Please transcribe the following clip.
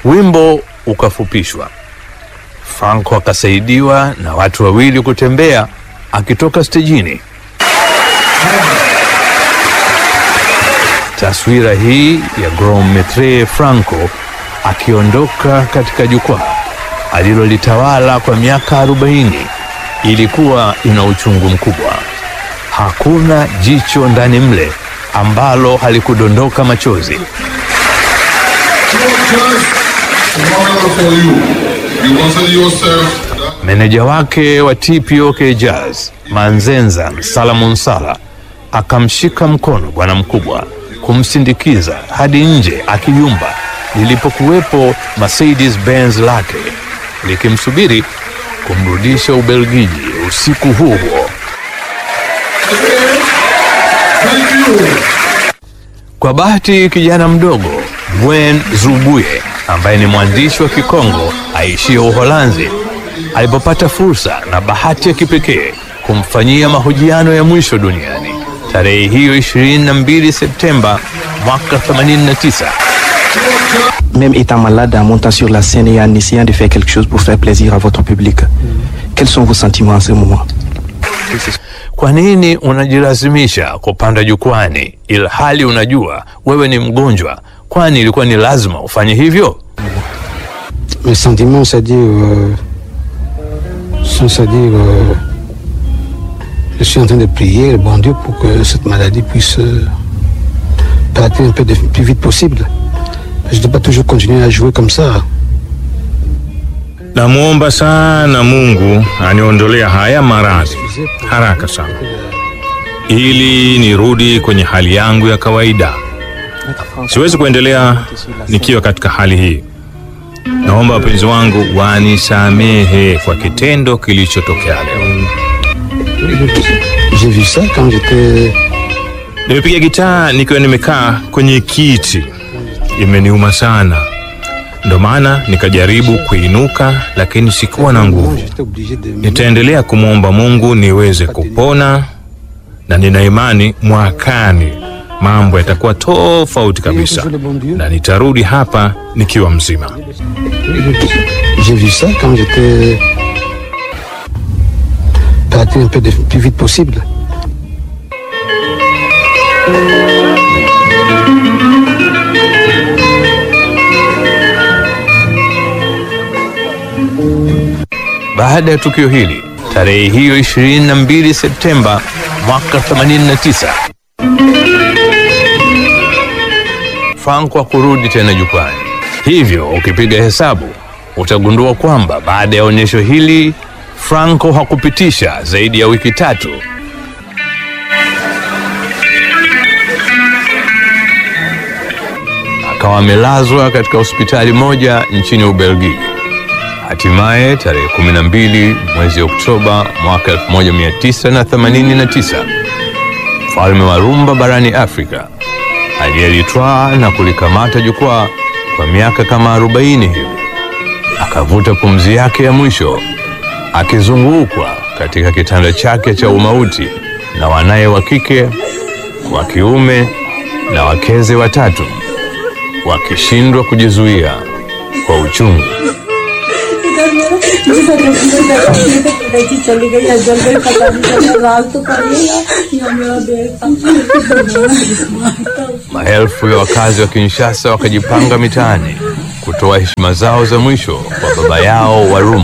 Wimbo ukafupishwa. Franco akasaidiwa na watu wawili kutembea akitoka stejini. Taswira hii ya Grand Maitre Franco akiondoka katika jukwaa alilolitawala kwa miaka 40 ilikuwa ina uchungu mkubwa. Hakuna jicho ndani mle ambalo halikudondoka machozi. for you. You consider yourself that Meneja wake wa TPOK Jazz Manzenza Salamon Sala akamshika mkono bwana mkubwa kumsindikiza hadi nje akiyumba, lilipokuwepo Mercedes Benz lake likimsubiri kumrudisha Ubelgiji usiku huo huo. thank you. Kwa bahati kijana mdogo Gwen Zubuye ambaye ni mwandishi wa Kikongo aishie Uholanzi alipopata fursa na bahati ya kipekee kumfanyia mahojiano ya mwisho duniani tarehe hiyo 22 Septemba mwaka 89. Même étant malade, en montant sur la scène et en essayant de faire quelque chose pour faire plaisir à votre public, quels sont vos sentiments en ce moment Kwa nini unajilazimisha kupanda jukwani ilhali unajua wewe ni mgonjwa? Kwani ilikuwa ni lazima ufanye hivyo? Mes sentiments, c'est-à-dire, euh, sont, c'est-à-dire, euh, je suis en train de prier le bon Dieu pour que cette maladie puisse euh, partir un peu de, plus vite possible. Je ne dois pas toujours continuer à jouer comme ça. Namwomba sana Mungu aniondolea haya maradhi haraka sana, ili nirudi kwenye hali yangu ya kawaida. Siwezi kuendelea nikiwa katika hali hii. Naomba wapenzi wangu wanisamehe kwa kitendo kilichotokea leo. J'ai vu ça quand j'étais Nimepiga gitaa nikiwa nimekaa kwenye kiti, imeniuma sana, ndo maana nikajaribu kuinuka, lakini sikuwa na nguvu. j'étais obligé de Nitaendelea kumwomba Mungu niweze kupona, na nina imani mwakani mambo yatakuwa tofauti kabisa, na nitarudi hapa nikiwa mzima. J'ai vu ça quand j'étais partir un peu de, plus vite possible. Baada ya tukio hili tarehe hiyo 22 Septemba mwaka 89, Franco hakurudi tena jukwani. Hivyo ukipiga hesabu utagundua kwamba baada ya onyesho hili Franco hakupitisha zaidi ya wiki tatu akawa amelazwa katika hospitali moja nchini Ubelgiji. Hatimaye tarehe 12 mwezi Oktoba mwaka 1989 mfalme wa rumba barani Afrika aliyelitwaa na kulikamata jukwaa kwa miaka kama 40 hivi akavuta pumzi yake ya mwisho akizungukwa katika kitanda chake cha umauti na wanaye wa kike, wa kiume na wakeze watatu wakishindwa kujizuia kwa uchungu. चली गई जल गई पता नहीं चला रात तो करेगा या मेरा बेटा Maelfu ya wakazi wa Kinshasa wakajipanga mitaani kutoa heshima zao za mwisho kwa baba yao wa rumba.